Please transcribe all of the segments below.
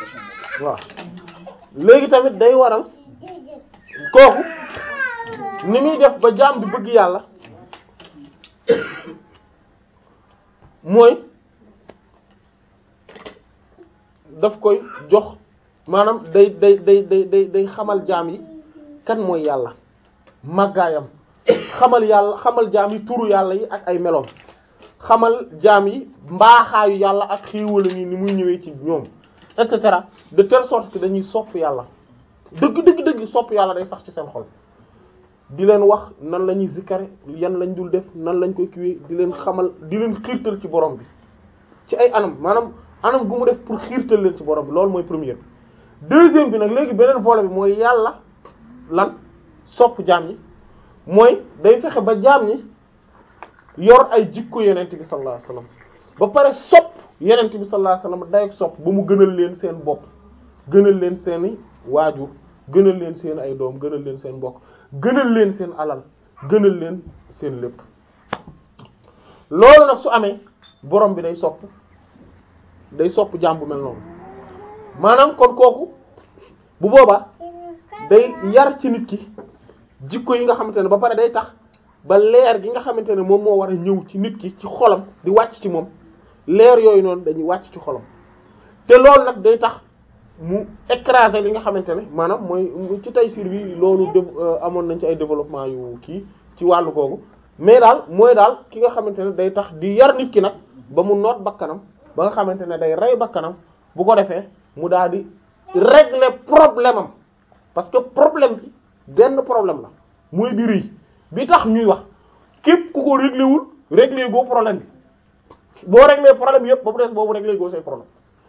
waaw léegi tamit day waral kooku ni muy def ba jaam bi bëgg yàlla mooy daf koy jox maanaam day day day day day day xamal jaam yi kan mooy yàlla màggaayam xamal yàlla xamal jaam yi turu yàlla yi ak ay meloom xamal jaam yi mbaaxaayu yàlla ak xéewala yi ni muy ñëwee ci ñoom et cetera de telle sorte que dañuy sopp yàlla dëgg dëgg dëgg sopp yàlla day sax ci seen xol di leen wax nan la ñuy zikkare yan lañ dul def nan lañ koy kiwee di leen xamal di leen xiirtal ci borom bi ci ay anam maanaam anam gu mu def pour xiirtal leen ci borom bi loolu mooy première deuxième bi nag léegi beneen volet bi mooy yàlla lan sopp jaam ñi mooy day fexe ba jaam ñi yor ay jikko yenent bi sallallahu alayhi wasallam ba pare sopp yenent bi sallallahu alayhi wasallam day sopp ba mu gënal leen seen bopp gënal leen seeni waajur gënal leen seen ay doom gënal leen seen mbokk gënal leen seen alal gënal leen seen lépp loolu nag su amee borom bi day sopp day sopp jaam bu mel noonu maanaam kon kooku bu boobaa day yar ci nit ki jikko yi nga xamante ne ba pare day tax ba leer gi nga xamante ne moom moo war a ñëw ci nit ki ci xolam di wàcc ci moom leer yooyu noonu dañuy wàcc ci xolam te loolu nag day tax mu écraser li nga xamante ne maanaam mooy ci Tayssîr bi loolu def amoon nañ ci ay développement yu kii ci wàllu googu mais daal mooy daal ki nga xamante ne day tax di yar nit ki nag ba mu noot bakkanam ba nga xamante ne day rey bakkanam bu ko defee mu daal di régler problème am parce que problème bi benn problème la mooy bi rëy bi tax ñuy wax képp ku ko régler wul régler goo problème bi boo régler problème yëpp ba mu des boobu régler goo say problème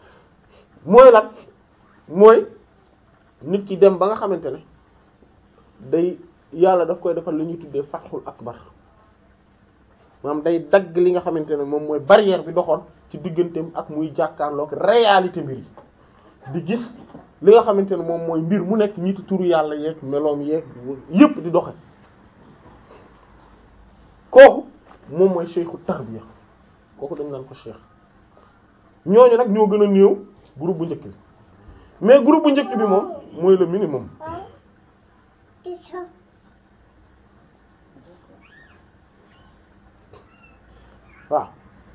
mooy lan mooy nit ki dem ba nga xamante ne day yàlla daf koy defal li ñuy tuddee fatxul akbar maanaam day dagg li nga xamante ne moom mooy barrière bi doxoon ci digganteem ak muy jàkkaarloog réalité mbir yi di gis li nga xamante ne moom mooy mbir mu nekk ñitu turu yàlla yeeg meloom yeeg yépp di doxe kooku moom mooy cheikhu tarbiya kooku dañ naan ko cheikh ñooñu nag ñoo gën a néew groupe bu njëkk bi mais groupe bu njëkk bi moom mooy le minimum waaw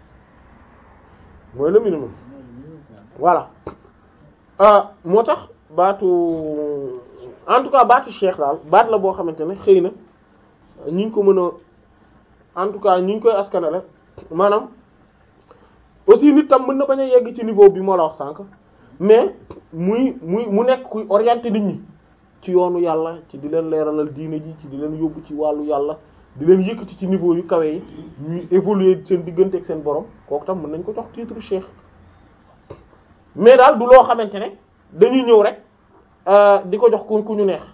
mooy le minimum voilà ah moo tax baatu en tout cas baatu cheikh daal baat la boo xamante ne xëy na ñu ngi ko mën a en tout cas ñu ngi koy askanale maanaam aussi nit tam mën na bañ a yegg ci niveau bi moo la wax sànq mais muy muy mu nekk kuy orienter nit ñi ci yoonu yàlla ci di leen leeralal diine ji ci di leen yóbbu ci wàllu yàlla di leen yëkkati ci niveau yu kawe yi ñuy évoluer seen diggante ak seen borom kooku tam mën nañ ko jox titre cheikh mais daal du loo xamante ne dañuy ñëw rek di ko jox ku ku ñu neex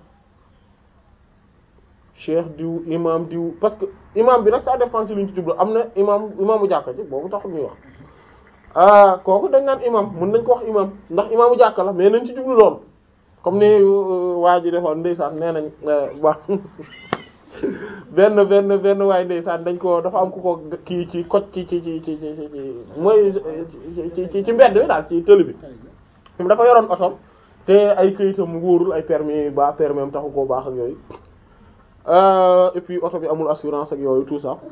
cheikh diw imam diw parce que imam bi nag ça dépend ci li ñu ci jublu am na imam imaamu jàkka ji boobu taxul ñuy wax ah kooku dañ naan imam mën nañ ko wax imam ndax imaamu jàkka la mais nañ ci jublu loolu comme ni waa ji defoon ndeysaan nee nañ waa benn benn benn waaye ndeysaan dañ ko dafa am ku ko kii ci koj ci ci ci ci ci mooy ci ci mbedd bi daal ci tëli bi moom dafa yoroon otom te ay këyitam wóorul ay permis ba permis am taxu koo baax ak yooyu et puis oto bi amul assurance ak yooyu tout ça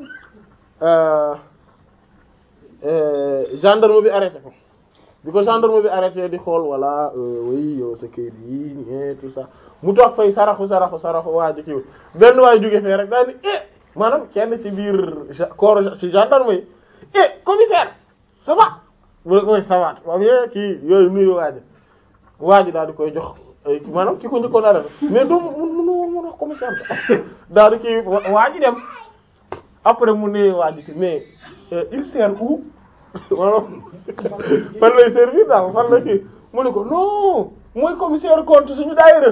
gendarme bi arrêté ko bi ko gendarme bi arrêté di xool walla oui yow sa këyit yi ñe tout ça mu toog fay saraxu saraxu saraxu waa ji kiiwul benn waay jóge fee rek daal ni eh maanaam kenn ci biir corps ci gendarme yi eh commissaire ça va mu ne koy ça va waaw yee kii yooyu nuyu waa ji waa ji daal di koy jox maanaam ki ko njëkkoon arrêté mais doo mun mun mun wax commissaire daal di kii waa ji dem après mu ne waa ji mais il sert où maanaam fan lay servir daal fan la kii mu ne ko non mooy commissaire compte suñu daayira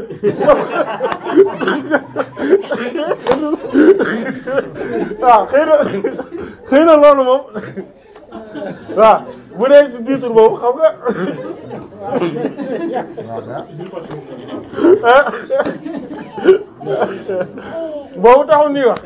waaw xëy na xëy na loolu moom waaw bu dee ci titre boobu xam nga boobu taxul nii wax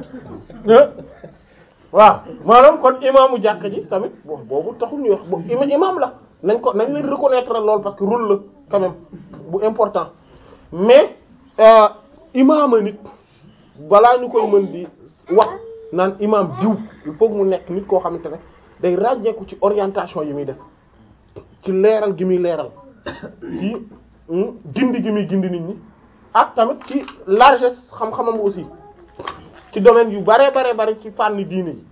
waaw maanaam kon imaamu jàkk ji tamit boobu taxul ñuy wax bo imaam la nañ ko nañ leen reconnaître lool parce que rôle la quand même bu important mais euh, imaama nit balaa ñu koy mën di wax naan imaam diw il faut que mu nekk nit koo xamante ne day ràññeeku ci orientation yi muy def ci leeral gi muy leeral ci hmm, gindi gi muy gindi nit ñi ak tamit ci largesse xam-xamam aussi ci domaine yu bare bare bare ci fànn diine yi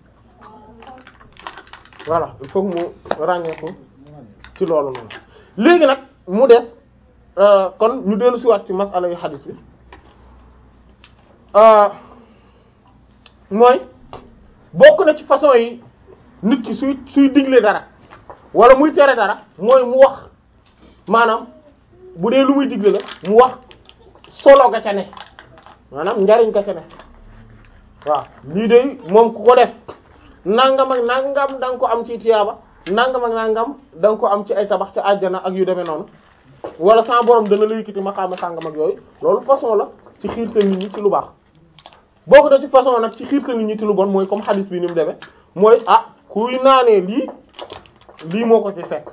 voilà il faut que mu ràññeeku ci loolu noonu léegi nag mu des euh, kon ñu dellu si waat ci masala yu xadis bi euh, mooy bokk na ci façon yi nit ki suy suy digle dara wala muy tere dara mooy mu wax maanaam bu dee lu muy digle la mu wax solo ga ca ne maanaam njariñ ga ca ne waaw lii de moom ku ko def nangam ak nangam da nga ko am ci tiyaaba nangam ak nangam da nga ko am ci ay tabax ci àjjana ak yu demee noonu wala sa borom dana la yëkkati maqaama sàngam ak yooyu loolu façon la ci xiirtal nit ñi ci lu baax bokk na ci façon nag ci xiirtal nit ñi ci lu bon mooy comme hadis bi ni mu demee mooy ah kuy naanee lii lii moo ko ci fekk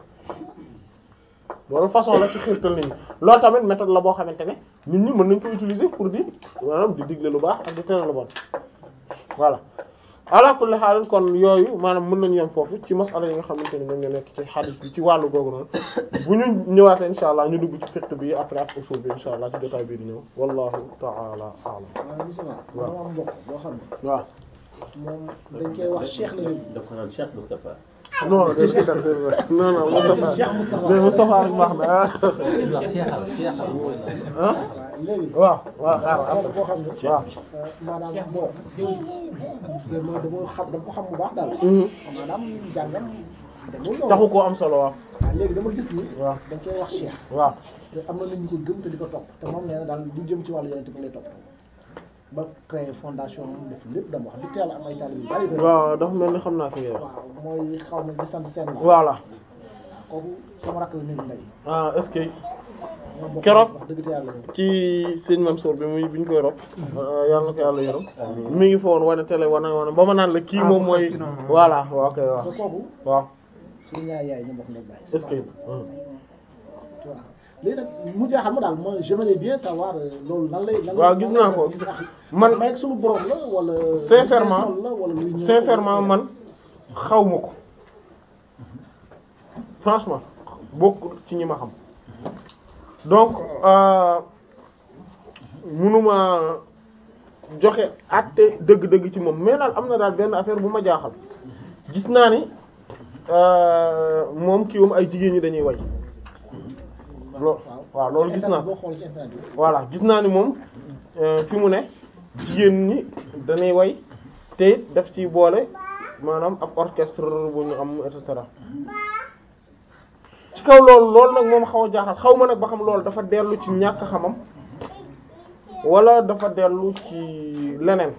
loolu façon la ci xiirtal nit ñi loolu tamit méthode la boo xamante ne nit ñi mën nañ ko utiliser pour di maanaam di digle lu baax ak di tere lu bon voilà ala kulli haal kon yooyu maanaam mën nañu yem foofu ci masala yi nga xamante ne ñoom ñoo nekk ci hadith bi ci wàllu googu noonu bu ñu ñëwaatee insha allah ñu dugg ci fiqh bi après ak usul bi insha allah ci jotaay bii di ñëw wallahu ta'ala a'lam waaw monsieur Ba. waaw dama am mbokk boo xam ne waaw moom dañ koy wax Cheikh la léegi. dafa naan Cheikh Moustapha. non non non non Moustapha Cheikh Moustapha. mais Moustapha rek baax na ah wax seexal seexal mooy lan. ah waaw léegi. waaw waaw dama am xaaral mbokk boo xam ne. waaw euh, maanaam bon. dama dama xam dama ko xam bu baax daal. Mhm. maanaam jàngam demul noonu. taxu koo am solo waaw waaw léegi dama gis ni. waaw dañ koy wax Cheikh. waaw te am na nit ñu ko gëm te di ko topp te moom nee na daal du jëm ci wàllu yeneen bi lay topp ba créer fondation moom def lépp dama wax di teel a am ay taalibe yu bari bari. waaw dafa mel ni xam naa fi ngay wax waaw mooy xaw ma di sant seen la. voilà kooku sama rakk la nit ndey. ah est-ce que ñoo bokk Keroog. wax dëgg te yàlla yow. ci sëñ Mansour bi muy bi ñu koy rob yàlla na ko yàlla yërëm mi ngi fa woon wane télé wane wane ba ma naan la kii moom mooy voilà waaw kay waaw te kooku waaw suñu ñaari yaay ñu bokk ndey bàyyi. est-ce que waaw léegi nag mu jaaxal ma daal moi j'aimerais bien savoir euh, loolu lan lay. lan lay waaw gis naa ko gis man may ak suñu borom la wala. Sincèrement, la wala luy ñëw sincèrement man xaw ma ko franchement bokkul ci ñi ma xam donc euh, mënuma joxe àtte dëgg-dëgg ci moom mais daal am na daal benn affaire bu ma jaaxal gis naa ni euh, moom kii moom ay jigéen ñi dañuy way lo waaw loolu gis naa boo xool ci internet bi. voilà gis naa ni moom euh, fi mu ne jigéen ñi dañuy way te it daf ci boole maanaam ab orchestre bu ñu am et cetera ci kaw loolu loolu nag moom xaw a jaaxal xaw ma nag ba xam loolu dafa dellu ci ñàkk xamam wala dafa dellu ci leneen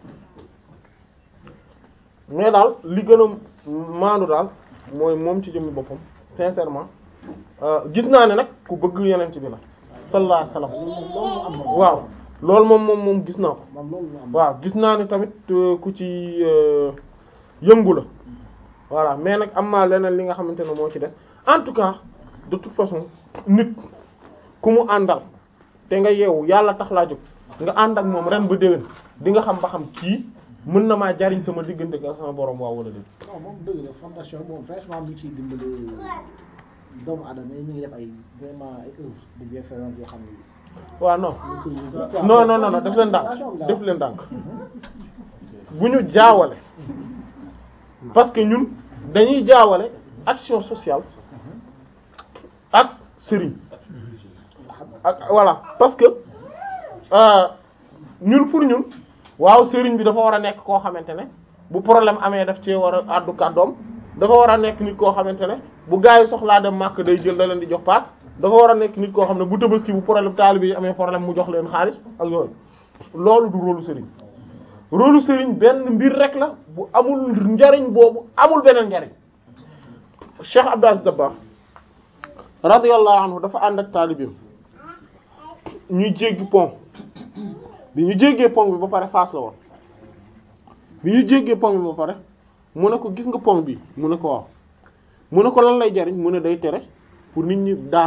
mais daal li gën a maandu daal mooy moom ci jëmmi boppam sincèrement euh, gis naa ne nag ku bëgg yeneen bi la sallallahu alayhi wasallam loolu moom loolu am na. waaw loolu moom moom moom gis naa ko moom loolu lu am. waaw gis naa ne tamit euh, ku ci euh, yëngu la voilà mais nag am naa leneen li nga xamante ne moo ci des en tout cas de toute façon nit ku mu àndal te nga yeewu yàlla tax laa jóg nga ànd ak moom ren ba déwén di nga xam ba xam kii mën na maa jariñ sama diggante ak sama borom waaw wala déet non moom dëgg la fondation moom franchement mi ngi ciy dimbali doomu aadama yi mi ngi def ay vraiment ay œuvres de bienfaisance yoo xam ne. waaw non ñu ngi koy yëngu. non non non non def leen ndànk def leen ndànk bu ñu jaawale parce que ñun dañuy jaawale action sociale ak sëriñ ak voilà parce que euh, ñun pour ñun waaw sëriñ bi dafa war a nekk koo xamante ne bu problème amee daf cee war a àddu kàddoom dafa war a nekk nit koo xamante ne bu gaa yi soxlaa dem màkk day jël da leen di jox paas dafa war a nekk nit koo xam ne bu tabaski bu problème taalibe yi amee problème mu jox leen xaalis ak yooyu loolu du rôlu sëriñ rôlu sëriñ benn mbir rek la bu amul njariñ boobu amul beneen njariñ Cheikh Abdou Aziz Dabakh radiyallahu anhu dafa ànd ak taalibeem ñuy jéggi pont bi ñu jéggee pont bi ba pare faas la woon bi ñu jéggee pont bi ba pare mu ne ko gis nga pont bi mu ne ko waaw mu ne ko lan lay jariñ mu ne day tere pour nit ñi daanu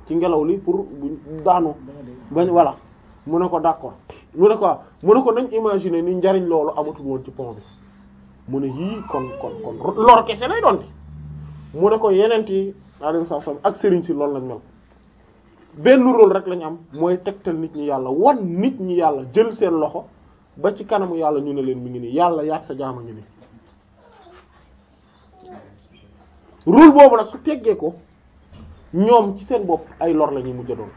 ci ngelaw li pour bu daanu bañ voilà mu ne ko d'accord mu ne ko waaw mu ne ko nañ imaginer ni njariñ loolu amatul woon ci pont bi mu ne yii kon kon kon lor kese lay doon bi mu ne ko yeneen yi alayhi salaam ak sëriñ si loolu lañ mel benn rôle rek lañ am mooy tegtal nit ñi yàlla wan nit ñi yàlla jël seen loxo ba ci kanamu yàlla ñu ne leen mi ngi nii yàlla yaat sa jaama ngi nii rôle boobu nag su teggee ko ñoom ci seen bopp ay lor la ñuy mujj doon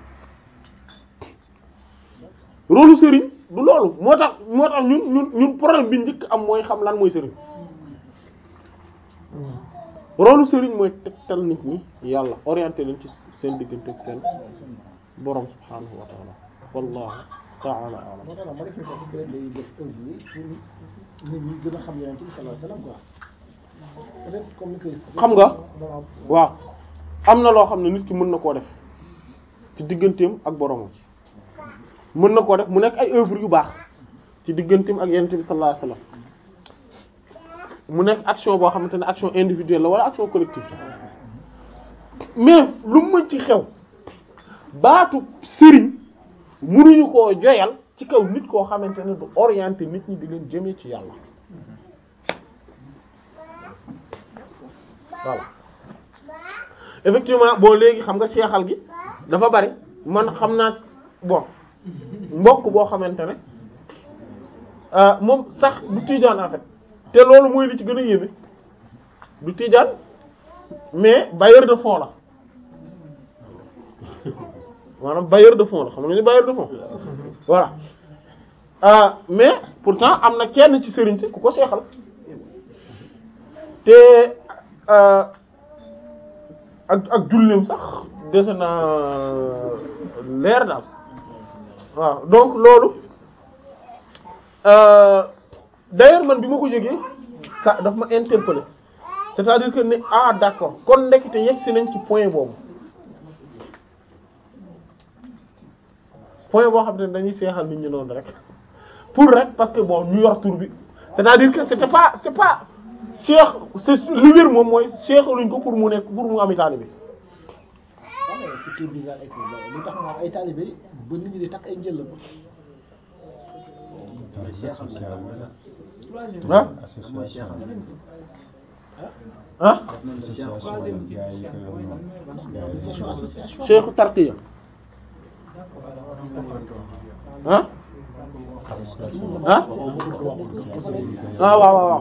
rôle sëriñ du loolu moo tax moo tax ñun ñun ñun problème bi njëkk am mooy xam lan mooy sëriñ rôle sëriñ mooy tegtal nit ñi yàlla orienté leen ci seen diggante ak seen borom subhaanahu wa taala wallahu taala alam moo tax nag ma def ni ko peut-être day def œuvre yi pour nit ñi gën a xam yonent bi sallallahu alayhi wasallam quoi peut-être comme ni koy xam nga waaw am na loo xam ne nit ki mën na koo def ci digganteem ak boromam mën na koo def mu nekk ay œuvre yu baax ci digganteem ak yonent bi sallallahu alayhi wasallam mu nekk action boo xamante ne action individuelle la wala action collective mais lu mën ci xew baatu sëriñ mënuñu koo joyal ci kaw nit koo xamante ne du orienter nit ñi di leen jëmee ci yàlla voilà effectivement boo léegi xam nga seexal gi dafa bari man xam naa bon mbokk boo xamante ne moom sax du tijaan en fait te loolu mooy li ci gën a yéeme du tijaan mais bailleur de fonds la maanaam bailleur de fonds la xam nga ni bailleur de fonds voilà euh, mais pourtant am na kenn ci sëriñ si ku ko seexal te euh, ak ak julleem sax dese na leer daal waaw donc loolu euh, d'ailleurs man bi ma ko jógee ça daf ma interpellé c'est-à-dire que ne ah d'accord kon ndekete yegg si nañ ci point boobu point boo xam ne dañuy seexal nit ñi noonu rek pour rek parce que bon ñu yor tur bi c'est-à-dire que c'était pas c'est pas cheikh c'est li wér moom mooy seexaluñ ko pour mu nekk pour mu ami taalibe waaw mais ce qui est bizarre et que lu tax moom ay talibé ba nit ñi di takk ay njël ba ah association ah question association cheikhu tarqiya ah ah ah waaw waaw waaw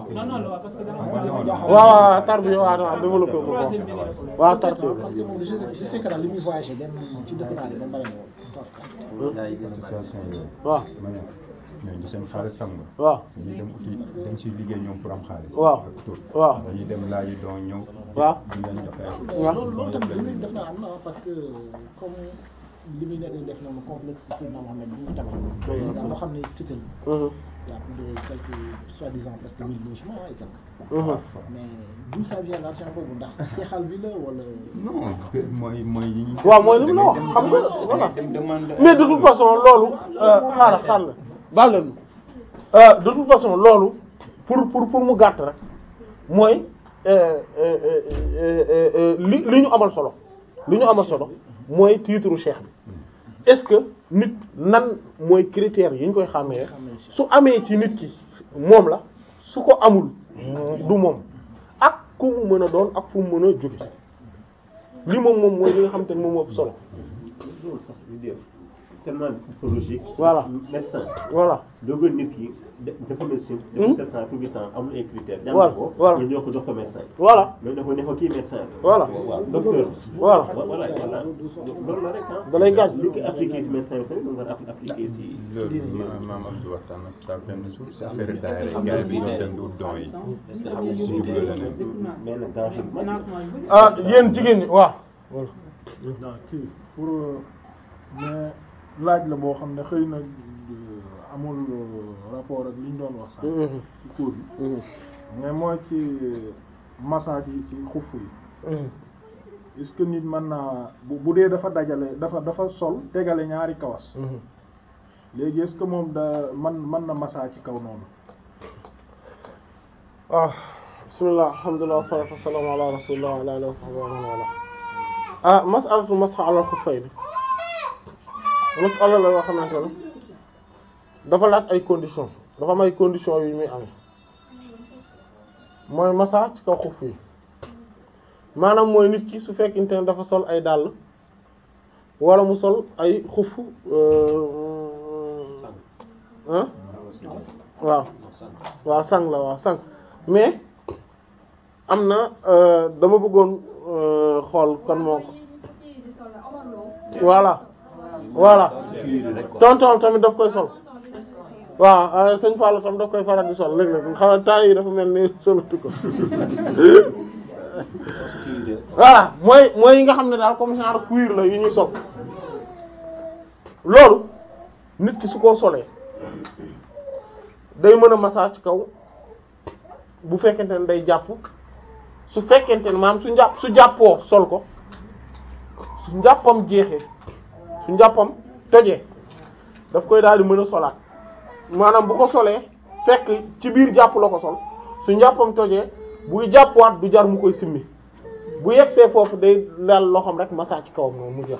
waaw waaw tarbiya waaw waaw développé ko ko waaw tarbiya parce que moom je sais je sais que daal li muy voyagé dem ci dëkk naa de ba mbare woon association yooyu waaw ma ne ñooñu du seen xaalis xam nga waaw dañuy dem uti dañ ciy liggéey ñoom pour am xaalis waaw ak tur waaw dañuy dem laaji doon ñëw waaw di leen jox ay waaw loolu loolu tamit li muy def naa am na parce que comme li muy nekk di def noonu complexe Seydina Mohamed bi ñu tabax yaa loo xam ne cité la Mhm, y a plus de quelques soi-disant presque mille logements et quelques mhm. mais d'où ça vient l'argent boobu ndax seexal bi la wala non mooy mooy yi ñu waaw mooy li mu la wax xam nga voilà dem demande mais de toute façon loolu xaaral xaaral baal leen ma de toute façon loolu pour pour pour mu gàtt rek mooy euh, euh, euh, euh, euh, li li ñu amal solo li ñu amal solo mooy titre cheikh bi est-ce que nit nan mooy critères yi ñu koy xàmmee su amee ci nit ki moom la su ko amul du moom ak ku mu mën a doon ak fu mu mën a jóge li moom moom mooy li nga xamante ne moom moo ëpp solo loolu sax ñu def tellement psychologique. Voilà. médecin voilà dogal nit ki de- dafa médecine. Hmm. dafa sept ans tout le temps amul ay critères. jàng Voilà, ko voilà. nga ñëw ko jox ko médecin. voilà mais dafa ne ko kii médecin la. Voilà. waaw docteur. voilà voilà voilà loolu la rek ah. da lay gaañ. li ko appliqué si médecin bi tamit nga ko appliqué si. loolu ma maam Abdou waxtaan na sa benn suuf si affaire daayira yi gars yi bi doon dem di wut don yi est-ce que xam nga si jublu la ne mais nag danger bu mag la. ah yéen jigéen ñi waaw waaw kii pour euh, mais laaj la boo xam ne xëy na euh, amul euh, rapport ak li ñu doon wax sax ci cours bi mais mooy ci massage yi ci xuff yi est-ce que nit mën naa bu bu dee dafa dajale dafa dafa sol tegale ñaari kawas léegi est-ce que moom da man mën na massage ci kaw noonu waaw bismillah alhamdulillah wassalatu wassalamu ala rasulillah wa ala alihi wa sahbihi wa man wala ah mas'alatu masx ala xuffayni mas'ala la yoo xamante ne dafa laaj ay conditions dafa am ay conditions yu muy amee mooy masa ci kaw xuff yi maanaam mooy nit ki su fekkente ne dafa sol ay dàll wala mu sol ay xuff ah waaw waaw sang la waaw sang mais am na dama bëggoon xool kon moo ko voilà voilà tonton tamit daf koy sol waaw sëñ Fallou tam daf koy faral di sol léeg-léeg xam ne temps yi dafa mel ni solatu ko voilà mooy mooy yi nga xam ne daal comme genre cuir la yu ñuy sol loolu nit ki su ko solee day mën a massage ci kaw bu fekkente ne day jàpp su fekkente ne maanaam su njàpp su jàppoo sol ko su njàppam jeexee su njàppam tojee daf koy daal di mën a solaat maanaam bu ko solee fekk ci biir jàpp la ko sol su njàppam tojee buy jàppwaat du jar mu koy simmi bu yegsee foofu day laal loxoom rek massage ci kawam noonu mu jeex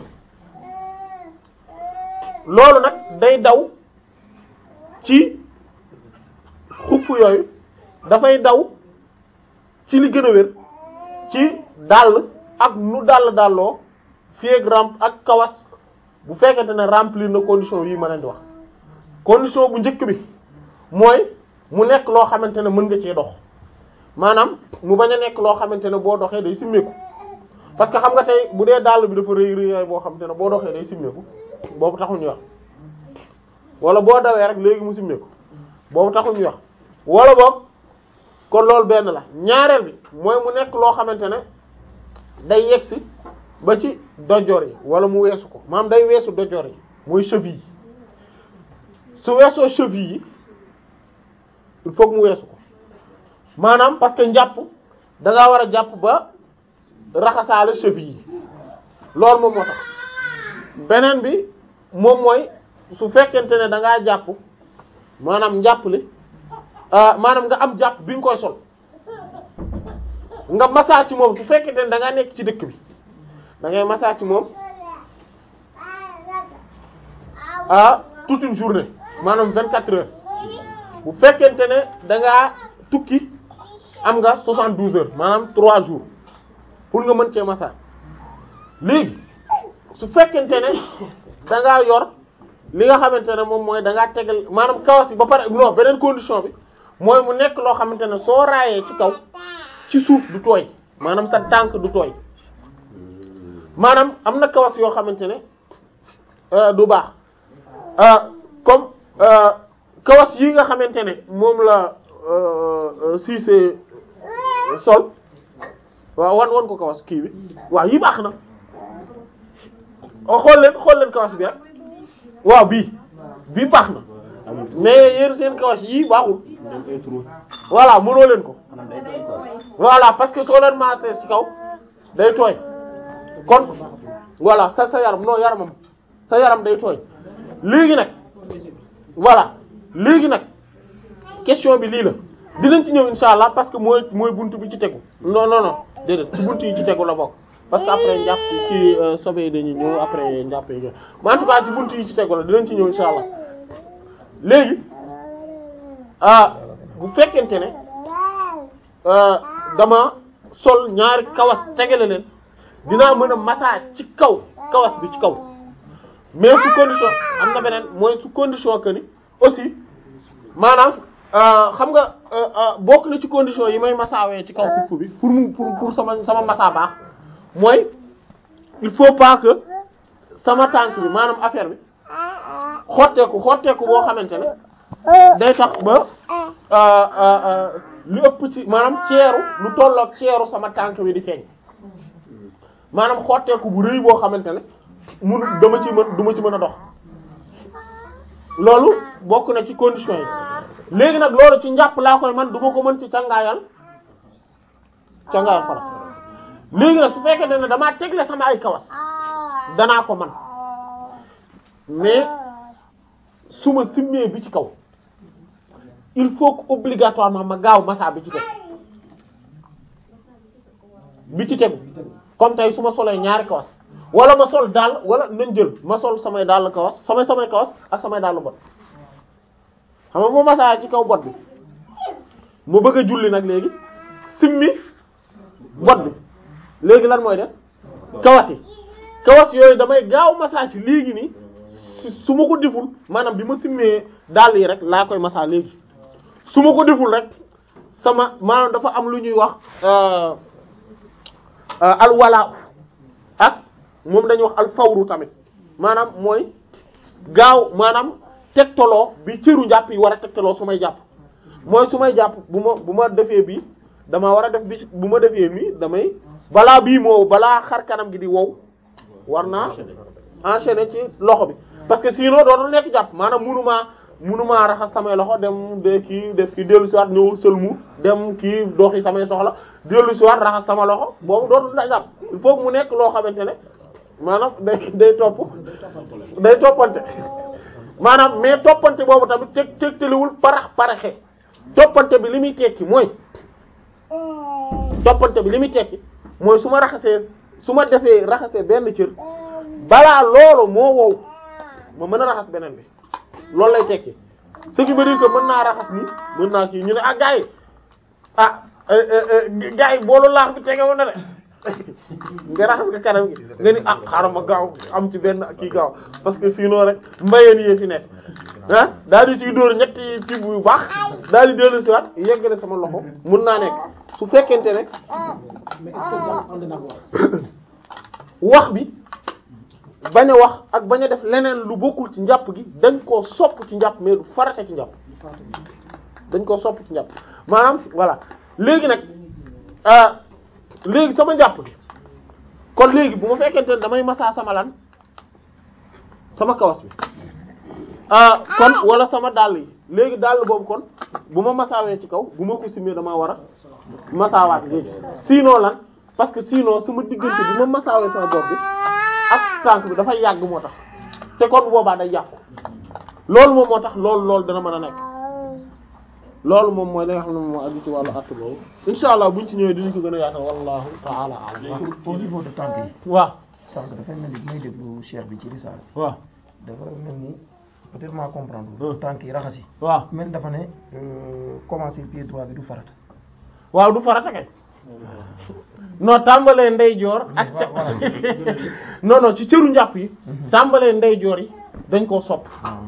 loolu nag day daw ci xuff yooyu dafay daw ci li gën a wér ci dàll ak nu dàll dàlloo fieg ramp ak kawas bu fekkente ne remplir na condition yi ma leen di wax condition bu njëkk bi mooy mu nekk loo xamante ne mën nga cee dox maanaam mu bañ a nekk loo xamante ne boo doxee day simmeeku parce que xam nga tey bu dee dàll bi dafa rëy rëyaay boo xamante ne boo doxee day simmeeku boobu taxul ñu wax wala boo dawee rek léegi mu simmeeku boobu taxul ñu wax wala boog kon loolu benn la ñaareel bi mooy mu nekk loo xamante ne day yegsi ba ci dojor yi wala mu weesu ko maanaam day weesu dojor yi mooy cheville yi su weesoo cheville yi il faut que mu weesu ko maanaam parce que njàpp da ngaa war a jàpp ba raxasaale cheville yi loolu moom moo tax beneen bi moom mooy su fekkente ne da ngaa jàpp maanaam njàpp li maanaam nga am jàpp bi nga koy sol nga masaa ci moom su fekkente ne da ngaa nekk ci dëkk bi da ngay masaa ci moom ah toute une journée maanaam vingt quatre heures bu fekkente ne da ngaa tukki am nga soixante douze heures maanaam trois jours pour nga mën cee masaa léegi su fekkente ne da ngaa yor li nga xamante ne moom mooy da ngaa tegal maanaam kawas yi ba pare non beneen condition bi mooy mu nekk loo xamante ne soo raayee ci kaw ci suuf du tooy maanaam sa tànk du tooy maanaam am na kawas yoo xamante ne du baax comme kawas yi nga xamante ne moom la si c'est sol waaw wan wan ko kawas kii bi waaw yi baax na xool leen xool leen kawas bi rek waaw bii bii baax na mais yéen seen kawas yii baaxul voilà mënoo leen ko voilà parce que soo leen maasee ci kaw day tooy kon voilà sa sa yaram non yaramam sa yaram day tooy léegi nag voilà léegi nag question bi lii la dinañ ci ñëw insha allah parce que mooy mooy buntu bi ci tegu non non non déedéet ci buntu yi ci tegu la bokk parce que après njàpp ci sobe yi dañuy ñëw après njàpp yi mais en tout cas ci buntu yi ci tegu la dinañ ci ñëw insha allah léegi ah bu fekkente ne dama sol ñaari kawas tegale leen dinaa mën a massage ci kaw kawas bi ci kaw mais su condition am na beneen mooy su condition que ni aussi maanaam xam nga bokk na ci condition yi may massawee ci kaw xuff bi pour mu pour pour sama sama massa baax mooy il faut pas que sama tànk bi maanaam affaire bi xotteeku xotteeku boo xamante ne day tax ba lu ëpp ci maanaam ceeru lu tollook ceeru sama tànk bi di feeñ maanaam xotteeku bu rëy boo xamante ne munu dama ci mën du ma ci mën a dox loolu bokk na ci conditions yi léegi nag loolu ci njàpp laa koy man du ma ko mën ci cangaayal cangaayal fara léegi nag su fekkee ne damaa tegle sama ay kawas danaa ko man mais su ma simmee bi ci kaw il faut que obligatoirement ma gaaw massa bi ci tegu bi ci tegu comme tey su ma solee ñaari kawas wala ma sol daal wala nañ jël ma sol samay dàll kawas samay samay kawas ak samay dàll bot xam nga moo masaa ci kaw bot bi mu bëgg a julli nag léegi simmi bot bi léegi lan mooy def kawas yi kawas yooyu damay gaaw masaa ci léegi nii su ma ko deful maanaam bi ma simmee dàll yi rek laa koy masaa léegi su ma ko deful rek sama maanaam dafa am lu ñuy wax alwala ak moom dañuy wax alfawru tamit maanaam mooy gaaw maanaam tegtaloo bi cëru njàpp yi war a tegtaloo su may jàpp mooy su may jàpp bu ma bu ma defee bii dama war a def bi bu ma defee nii damay balaa bii moo balaa xar kanam gi di wow war naa enchaîner ci loxo bi parce que sinon dootul nekk jàpp maanaam munumaa munumaa raxas samay loxo dem de kii def kii dellu si waat ñëw sëlmu dem kii doxi samay soxla dellu si waat raxas sama loxo boobu dootul da jàpp il faut mu nekk loo xamante ne maanaam day day topp day toppante maanaam mais toppante boobu tamit teg tegtaliwul parax paraxe toppante bi li muy tekki mooy toppante bi li muy tekki mooy su ma raxasee su ma defee raxasee benn cër balaa loolu moo wow ma mën a raxas beneen bi loolu lay tekki ce qui veut dire que mën naa raxas ni mën naa kii ñu ne ah gars yi ah gars yi boolu laax bi tegewoon na de nga raxas nga kanam gi nga ni ah xaaral ma gaaw am ci benn kii gaaw parce que sinon rek mbayeen yi fi nekk ah daal di ciy dóor ñetti tibb yu baax daal di dellu si waat yeggale sama loxo mun naa nekk su fekkente ne mais est-ce que jàpp ànd na ak wax wax bi bañ a wax ak bañ a def leneen lu bokkul ci njàpp gi dañ koo sopp ci njàpp mais du farate ci njàpp dañ koo sopp ci njàpp maanaam voilà léegi nag ah léegi sama njàpp gi kon léegi bu ma fekkente ne damay masaa sama lan sama kawas bi ah kon wala sama dàll yi léegi dàll boobu kon bu ma masaawee ci kaw bu ma ko simee damaa war a masaawaat léegi sinon lan parce que sinon sama diggante bi ma masaawee sama bopp bi ak tànk bi dafay yàgg moo tax te kon boobaa day yàqu loolu moom moo tax loolu loolu dana mën a nekk loolu moom mooy li nga xam ne moom moo aju ci wàllu att boobu insha allah buñ ci ñëwee dinañ ko gën a yaatal wallahu ta'ala a'lam au niveau de tànk yi waaw sànq dafay mel ni bi may déglu cheikh bi ci risaal waaw dafa mel ni peut-être maa comprendre tànk yi raxas yi waaw mel dafa ne euh, commencer pied droit bi du farata waaw du farata kay non tàmbalee ndeyjoor ak ca non non ci cëru njàpp yi tàmbalee ndeyjoor yi dañ koo sopp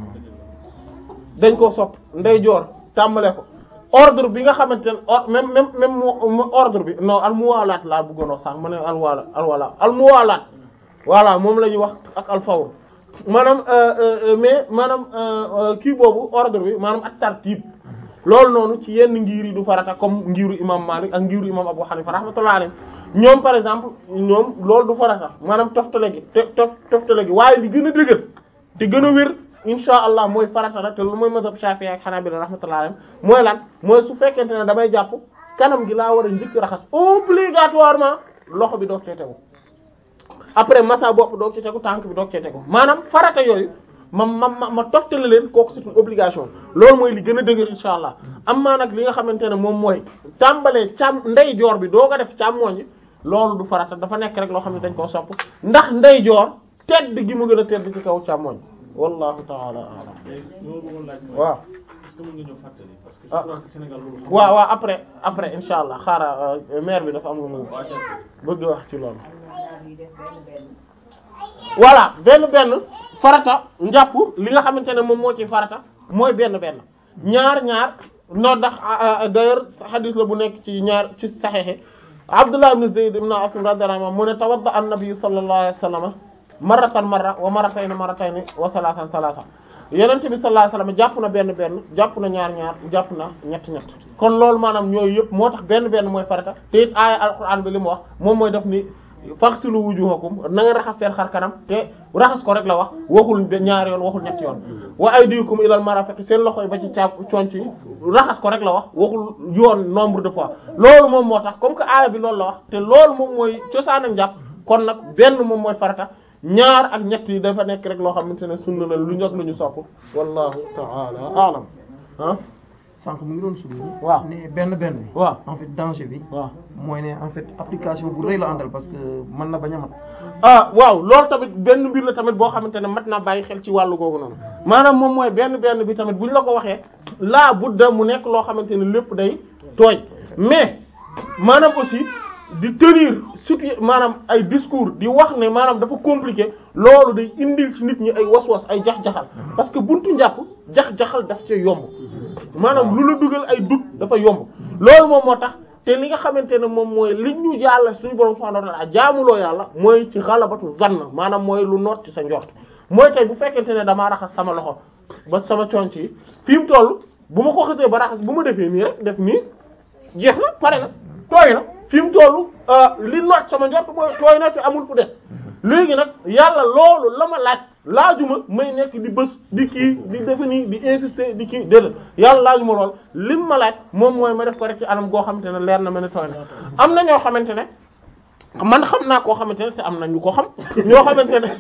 dañ koo sopp ndeyjoor tàmbale ko ordre bi nga xamante ne or même même même mo- ordre bi non almuwaalaat laa bëggoon wax sax ma ne alwaala alwaala almuwaalaat voilà moom la ñuy wax ak alfawr maanaam euh, euh, mais maanaam euh, kii boobu ordre bi maanaam ak tartib loolu noonu ci yenn ngir yi du farata comme ngiru imam Malik ak ngiru imam Abu Hanifa rahmatullahi alayhi ñoom par exemple ñoom loolu du farata maanaam toftale gi te tof toftale gi waaye li gën a dëgër te gën a wér insha allah mooy farata la te lu mooy mazhab Shafi'i ak Hanabila rahmatullahi alayhi mooy lan mooy su fekkente ne damay jàpp kanam gi laa war a njëkk raxas obligatoirement loxo bi doog cee tegu après massa bopp doog ci tegu tànk bi doog cee tegu maanaam farata yooyu ma ma ma ma toftale leen kooku c'est une obligation loolu mooy li gën a dëgër insha allah am maa nag li nga xamante ne moom mooy tàmbalee càm ndeyjoor bi doo ko def càmmooñ loolu du farata dafa nekk rek loo xam ne dañ koo sopp ndax ndeyjoor tedd gi mu gën a tedd ci kaw càmmooñ wallahu taala alam loolu bëggoon laaj mooy waaw est-ce que mën nga ñëw fàttali parce que je Ah. crois que Sénégal loolu xam waaw waaw après après insha allah xaaral maire bi dafa am lu mu bëgg wax ci loolu voilà benn benn farata njàpp li nga xamante ne moom moo ci farata mooy benn benn ñaar ñaar noo ndax d'ailleurs hadis la bu nekk ci ñaar ci saxexe Abdullah ibn Zayd ibn Asim radiyallahu anhu mu ne tawadda an-nabi sallallahu alayhi wa sallam marratan marra wa marratayn marratayn wa thalathan thalathan yonent bi sallallahu alayhi wa sallam jàpp na benn benn jàpp na ñaar ñaar jàpp na ñett ñett kon loolu maanaam ñooyu yëpp moo tax benn benn mooy farata te it aaya alquran bi li mu wax moom mooy def ni faghsilu wujuhakum na nga raxas seen xar kanam te raxas ko rek la wax waxul be- ñaar yoon waxul ñetti yoon wa aydikum ilal marafiq seen loxo yi ba ci caab conc yi raxas ko rek la wax waxul yoon nombre de fois loolu moom moo tax comme que aaya bi loolu la wax te loolu moom mooy cosaanam jàpp kon nag benn moom mooy farata ñaar ak ñett yi dafa nekk rek loo xamante ne sunna la lu ñog lu ñu sopp wallahu ta'ala a'lam ah sànq mu ngi doon suñu. waaw ne benn benn bi. waaw en fait danger bi. waaw mooy ne en fait application bu rëy la àndal parce que mën na bañ a mat. ah waaw loolu tamit benn mbir la tamit boo xamante ne mat naa bàyyi xel ci wàllu googu noonu maanaam moom mooy benn benn bi tamit bu ñu la ko waxee laa budda mu nekk loo xamante ne lépp day tooy mais maanaam aussi di tenir surtout maanaam ay discours di wax ne maanaam dafa compliqué loolu day indil ci nit ñi ay was-was ay jax-jaxal parce que buntu njàpp jax-jaxal daf ci yomb maanaam lu la dugal ay dut dafa yomb loolu moom moo tax te li nga xamante ne moom mooy li ñu yàlla suñu borom subhanahu wa ta'ala jaamuloo yàlla mooy ci xalabatu zann maanaam mooy lu noot ci sa njort mooy tey bu fekkente ne damaa raxas sama loxo ba sama conc yi fi mu toll bu ma ko xasee ba raxas bu ma defee nii rek def nii jeex na pare na tooy na fi mu toll li noot sama njort mooy tooy na te amul fu des léegi nag yàlla loolu la ma laaj laajuma may nekk di bës di kii di defe nii di insister di kii déedéet yàlla laajuma lool lim ma laaj moom mooy ma def ko rek ci anam goo xamante ne leer na ma ne tooy na am na ñoo xamante ne man xam naa koo xamante ne te am na ñu ko xam ñoo xamante ne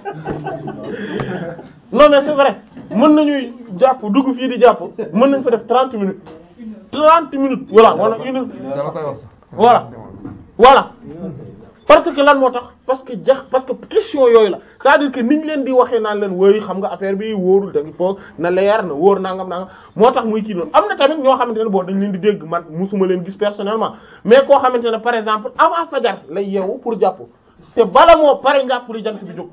non mais c'est vrai mën nañuy jàpp dugg fii di jàpp mën nañ fa def trente minutes trente minutes voilà wala une heure dama koy wax sax. voilà voilà parce que lan moo tax parce que jax parce que question yooyu la c'est-à-dire que niñ leen di waxee naan leen woy xam nga affaire bi wóorul da nga foog na leer na wóor nangam nangam moo tax muy kii noonu am na tamit ñoo xamante ne boo dañ leen di dégg man musuma leen gis personnellement mais koo xamante ne par exemple avant fajar lay yeewu pour jàpp te bala moo pare njàpp li jant bi jóg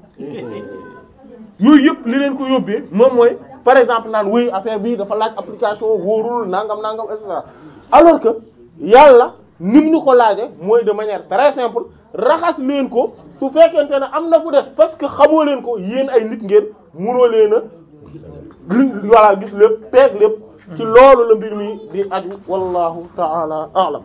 yooyu yëpp li leen ko yóbbee moom mooy par exemple naan woy affaire bi dafa laaj application wóorul nangam nangam et cetera alors que yàlla nim ñu ko laaje mooy de manière très simple raxas leen ko su fekkente ne am na fu des parce que xamoo leen ko yéen ay nit ngeen munoo leen a li voilà gis lépp peeg lépp ci loolu la mbir mi di aju wallahu ta'ala a'lam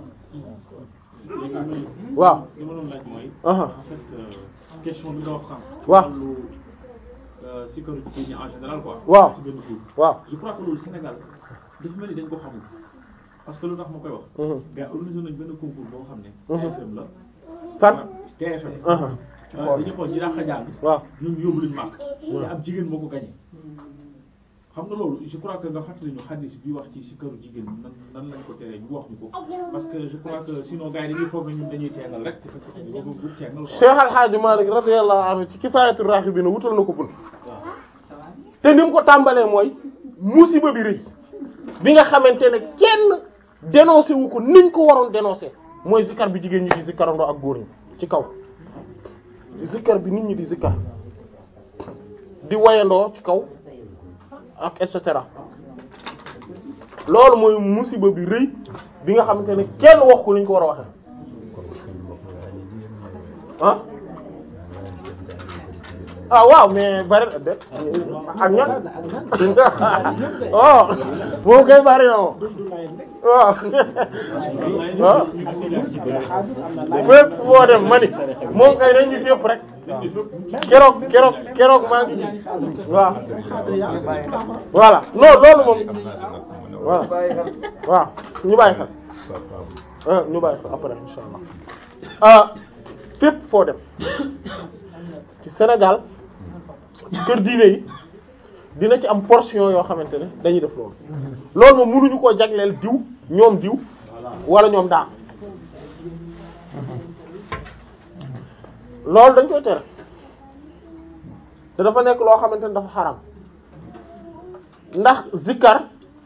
waaw li ma doon laaj mooy. aha en fait question bi nga wax sànq. waaw wàllu sécurité bi en général quoi. waaw ci benn cours. waaw je crois que loolu Sénégal dafa mel ni dañ ko xamul parce que lu tax ma koy wax. Mhm. gars organisé nañ benn concours boo xam ne. Mhm. TFM la. fan TFM. aha Euh, dañuy xool ñi dàq jàng. waaw ñoom yóbbu lañu màkk. te ab jigéen moo ko gagné. xam nga loolu je crois que nga fàttali ñu xadis bi wax ci si këru jigéen nan nan lañ ko teree ñu wax ñu ko parce que je crois que sinon gars yi dañuy foog ne ñun dañuy teengal rek te fekk ñu bëgg bu teengal quoi. Cheikh Al Hadj Malick radiyallahu anhu ci Kifaayatu Raghibin wutal na ko bunt waaw. te ni mu ko tàmbalee mooy musiba bi rëy bi nga xamante ne kenn dénoncé wu ko niñ ko waroon dénoncé mooy zikkar bi jigéen ñi di zikkarandoo ak góor ñi ci kaw zikkar bi nit ñi di zikkar di wayandoo ci kaw ak et cetera loolu mooy musiba bi rëy bi nga xamante ne kenn wax ko niñ ko war a waxee ah ah waaw mais bari na de ak ñan oh moom kay bari na moom waaw ah fépp boo dem mani moom kay dañ ñu fépp rek keroog keroog keroog maa ngi waaw voilà non loolu moom voilà waaw ñu bàyyi xel ah ñu bàyyi xel après insha allah ah fépp foo dem ci Sénégal ci kër diine yi dina ci am portion yoo xamante ne dañuy def loolu loolu moom mënuñu koo jagleel diw ñoom diw wala ñoom daa loolu dañ koy tere te dafa nekk loo xamante ne dafa xaram ndax zikkar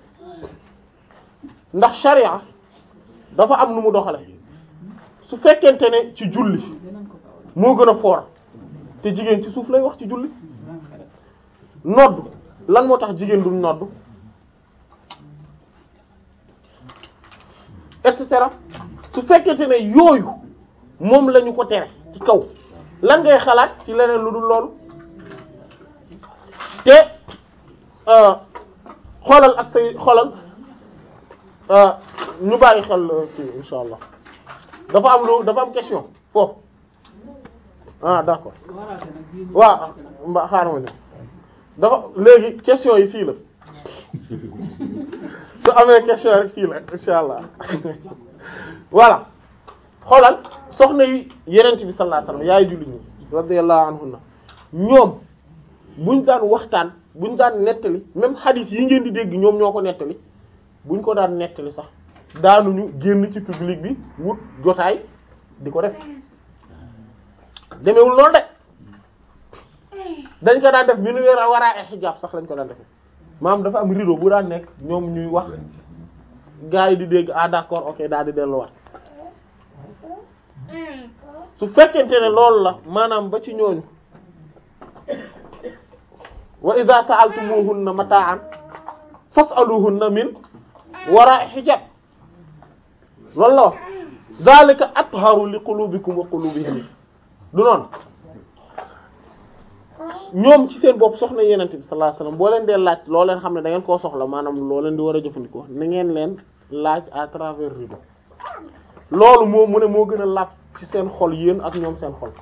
ndax sharia dafa am nu mu doxale su fekkente ne ci julli moo gën a fort te jigéen ci suuf lay wax ci julli nodd lan moo tax jigéen duñ nodd et cetera su fekkente ne yooyu moom lañu ko tere ci kaw lan ngay xalaat ci leneen lu dul loolu te xoolal ak say xoolal ñu bàyyi xel ci insha allah dafa am lu dafa am question foofu ah d'accord waaw mba xaaral ma ne dafa léegi question yi fii la su amee question rek fii la insha allah voilà xoolal soxna yi yenent bi sallallahu alayhi wasallam yaay julli ñi radiyallahu anhunna ñoom buñ daan waxtaan buñ daan nettali même hadith yi ngeen di dégg ñoom ñoo ko nettali buñ ko daan nettali sax daanuñu génn ci public bi wut jotaay di ko def demewul noonu de dañ ko daan def bi nu weer a war a xijaab sax lañ ko daan defee maam dafa am rideau bu daan nekk ñoom ñuy wax gars yi di dégg ah d'accord ok daal di delluwaat su fekkente ne loolu la maanaam ba ci ñooñu wa idha sa'altumuhunna mata'an fas'aluhunna min wara'i hijab loolu la wax dhalika atharu li qulubikum wa qulubihim du noonu ñoom ci seen bopp soxna yenente bi sallallahu alayhi wasallam boo leen dee laaj loo leen xam ne da ngeen koo soxla maanaam loo leen di war a jëfandikoo na ngeen leen laaj à travers rideau loolu moo mu ne moo gën a laaj ci seen xol yéen ak ñoom seen xol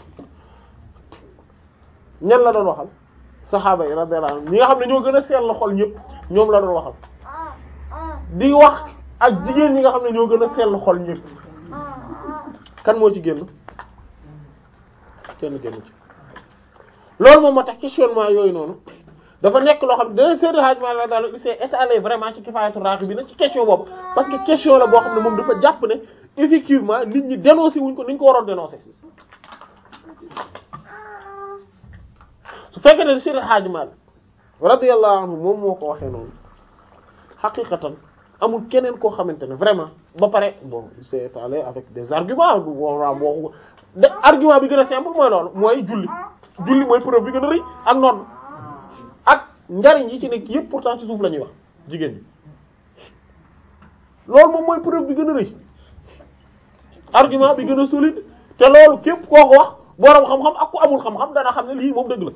ñan la doon waxal saxaaba yi radiyallahu anhum ñi nga xam ne ñoo gën a sell xol ñëpp ñoom la doon waxal di wax ak jigéen ñi nga xam ne ñoo gën a sell xol ñëpp kan moo ci génn kenn génn ci loolu moom moo tax questionnement yooyu noonu dafa nekk loo xam ne dana Seydi Hadji Malick daal il s'est étalé vraiment ci Kifaayatu Raghibin ci question boobu parce que question la boo xam ne moom dafa jàpp ne effectivement nit ñi dénoncé wuñ ko ni ñu ko waroon dénoncé su fekkee ne Seydi Hadji Malick radiyallahu anhu moom moo ko waxee noonu xaqiqatan amul keneen koo xamante ne vraiment ba pare bon il s'est étalé avec des arguments du wara boo de argument bi gën a simple mooy loolu mooy julli julli mooy preuve bi gën a rëy ak nodd ak njariñ yi ci nekk yëpp pourtant ci suuf la ñuy wax jigéen ñi loolu moom mooy preuve bi gën a rëy argument bi gën a solide te loolu képp koo ko wax boroom xam-xam ak ku amul xam-xam dana xam ne lii moom dëgg la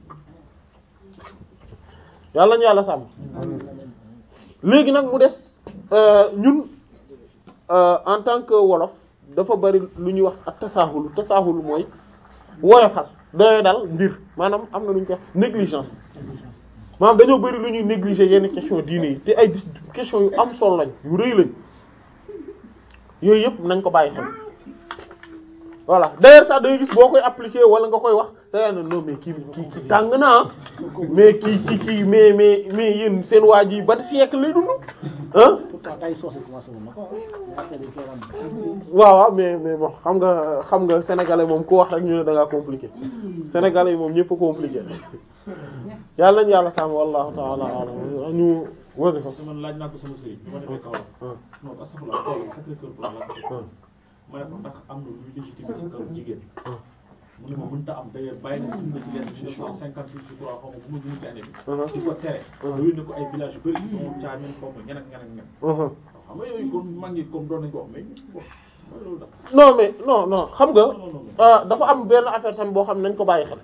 yàlla ñu yàlla sàmm léegi nag mu des ñun en tant que wolof dafa bari lu ñuy wax ak tasaahul tasaahul mooy woyofal doye dal mbir maanaam am na lu ñu koy wax négligence maanaam dañoo bari lu ñuy négliger yenn question diine yi te ay question yu am solo lañ yu rëy lañ yooyu yëpp nañ ko bàyyi xel voilà d'ailleurs sax da ngay gis boo koy appliquer wala nga koy wax da ngay non mais kii kii kii tàng na mais kii kii kii mais mais mais yéen seen waa ji ban siècle lay dund ah. pourtant tay soose commencé woon na ko après dañ koy wan. waaw waaw mais mais bon xam nga xam nga sénégalais moom ku wax rek ñu ne da ngaa compliqué sénégalais yi moom ñëpp a compliqué yàlla nañu yàlla sàmm wallahu ta'ala a'lam ñu wasifa parce que man laaj naa ko sama sëriñ bi ma demee Kaolack. non astafurlah Kaolack Sacré-Cœur pour la ma ne ko ndax am na luy légitime ci kaw jigéen. mu ne ma mënta am d'ailleurs bàyyi na si na ci leen mille neuf cent cinquante huit je crois xaw ma bu ma juum ci année bi. di ko tere. yooyu ne ko ay village yu bëri. ñoom caa ñun xaw ma ñeneen ak ñeneen ak ñeneen. xam nga yooyu comme mag ñi comme doon nañ ko wax mais bon mooy loolu daal. non mais non non xam nga non non non. ah, dafa am benn affaire tam boo xam ne nañ ko bàyyi xel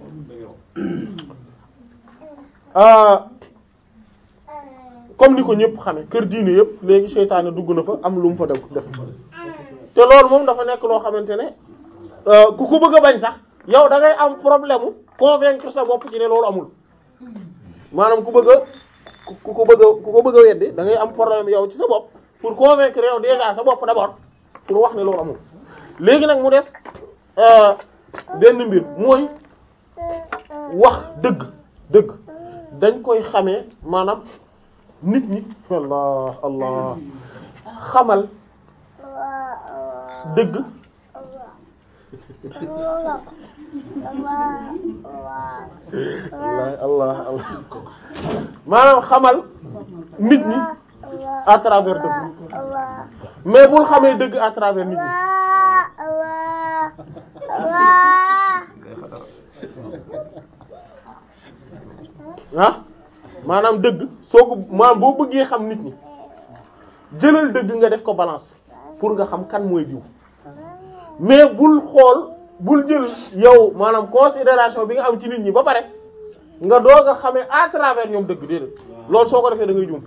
ah, comme ni ko ñëpp xame kër diine yëpp léegi seytaane dugg na fa am lu mu fa def def te loolu moom dafa nekk loo xamante ne euh, ku ko bëgg a bañ sax yow da ngay am problème mu convaincre sa bopp ci ne loolu amul maanaam ku bëgg a ku ku ko bëgg a ku ko bëgg a weddi da ngay am problème yow ci sa bopp pour convaincre yow déjà sa bopp d'abord pour wax ne loolu amul léegi nag mu des euh, benn mbir mooy wax dëgg dëgg dañ koy xamee maanaam nit ñi allah allah xamal dëgg allah allah allah maanaam xamal nit ñi à travers dëgg mais bul xamee dëgg à travers nit ñi ah maanaam dëgg soo ko maanaam boo bëggee xam nit ñi jëlal dëgg nga def ko balance pour nga xam kan mooy diw mais bul xool bul jël yow maanaam considération bi nga am ci nit ñi ba pare nga doog a xamee à travers ñoom dëgg déedéet loolu soo ko defee da ngay juum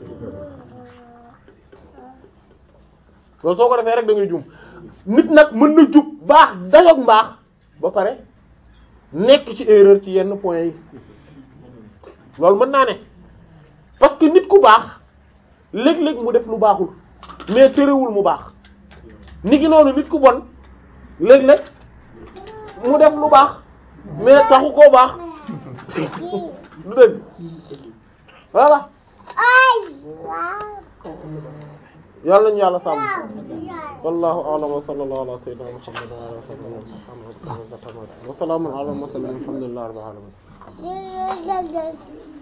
loolu soo ko defee rek da ngay juum nit nag mën na jub baax dayoog mbaax ba pare nekk ci erreur ci yenn points yi loolu mën naa ne parce que nit ku baax léeg-léeg mu def lu baaxul mais terewul mu baax nit ki noonu nit ku bon léeg-léeg mu def lu baax mais taxu koo baax lu dëgg voilà yàlla nañu yàlla sàmm wallahu a'lam wa sallallahu ala sayyidina muhammad wa ala alihi wa sahbihi wa sallam wa salamun ala al mursalin alhamdulillahi rabbil alamin